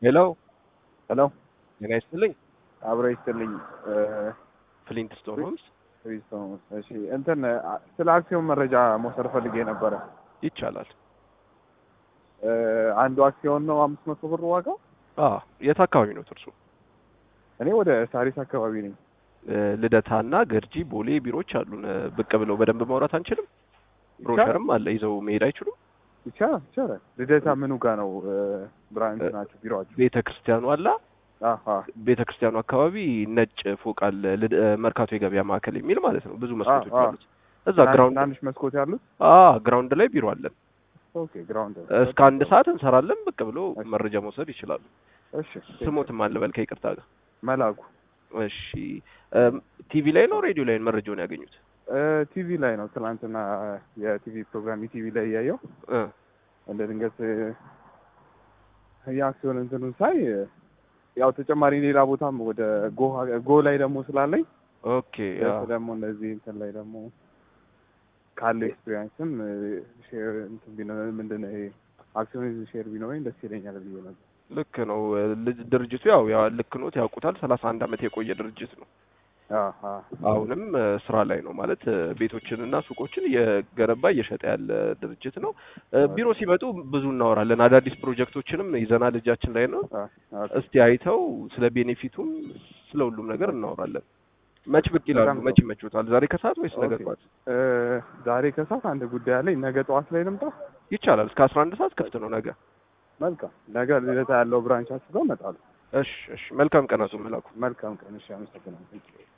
ሄሎ ሄሎ ጤና ይስጥልኝ። አብረ ይስጥልኝ። ፍሊንት ስቶን ሆምስ ክሪስቶስ እሺ፣ እንትን አ- ስለ አክሲዮን መረጃ መውሰድ ፈልጌ ነበረ። ይቻላል። እ፣ አንዱ አክሲዮን ነው አምስት መቶ ብር ዋጋው። አ የት አካባቢ ነው እርሱ? እኔ ወደ ሳሪስ አካባቢ ነኝ። እ፣ ልደታና ገርጂ ቦሌ ቢሮዎች አሉን። እ፣ ብቅ ብለው በደንብ ማውራት አንችልም? ብሮሸርም አለ ይዘው መሄድ አይችሉም? ይቻላል ይቻላል። ልደታ ምኑ ጋር ነው እ፣ ብራንች ናቸው ቢሮአችሁ? ቤተ ክርስቲያኑ አላ አሀ ቤተ ክርስቲያኑ አካባቢ ነጭ ፎቅ አለ። ልድ- እ፣ መርካቶ የገበያ ማዕከል የሚል ማለት ነው። ብዙ መስኮቶች አ- አ። አሉት። እዛ ግራውንድ ትናንሽ መስኮት ያሉት። አ ግራውንድ ላይ ቢሮ አለን። ኦኬ ግራውንድ እስከ አንድ ሰዓት እንሰራለን። ብቅ ብሎ እሺ። መረጃ መውሰድ ይችላሉ። እሺ ስሞትም አለ በል ከይቅርታ ጋር መላኩ እሺ እም፣ ቲቪ ላይ ነው ሬዲዮ ላይ ነው መረጃውን ያገኙት? እ፣ ቲቪ ላይ ነው ትናንትና የቲቪ ፕሮግራም ቲቪ ላይ እያየው እ እንደ ድንገት እ፣ የአክሲዮን እንትኑን ሳይ እ፣ ያው ተጨማሪ ሌላ ቦታም ወደ ጎ ጎ ላይ ደግሞ ስላለኝ ኦኬ ያ ፕለስ ደግሞ እንደዚህ እንትን ላይ ደግሞ ካለው ኤክስፒሪየንስም ሼር እንትን ቢኖር ምንድን ነው ይሄ አክሲዮን ሼር ቢኖረኝ ደስ ይለኛል ብዬ ነበር። ልክ ነው። ልጅ ድርጅቱ ያው ያው ልክ ኖት ያውቁታል። ሰላሳ አንድ አመት የቆየ ድርጅት ነው። አሀ አሁንም እ፣ ስራ ላይ ነው ማለት እ፣ ቤቶችንና ሱቆችን እየገነባ እየሸጠ ያለ ድርጅት ነው። እ፣ ቢሮ ሲመጡ ብዙ እናወራለን። አዳዲስ ፕሮጀክቶችንም ይዘናል እጃችን ላይ ነው። አ- አ- እስቲ አይተው ስለ ቤኔፊቱም ስለ ሁሉም ነገር እናወራለን። መች ብቅ ይላሉ? በጣም መች ይመችዎታል? ዛሬ ከሰዓት ወይስ ነገ ኦኬ። ጠዋት? እ፣ ዛሬ ከሰዓት አንድ ጉዳይ አለኝ። ነገ ጠዋት ላይ ልምጣ። ይቻላል። እስከ አስራ አንድ ሰዓት ክፍት ነው ነገ። መልካም ነገ ልደታ ያለው ብራንቻችሁ ጋር እመጣለሁ። እሺ፣ እሺ። መልካም ቀን አቶ መላኩ። መልካም ቀን። እሺ፣ አመሰግናለሁ።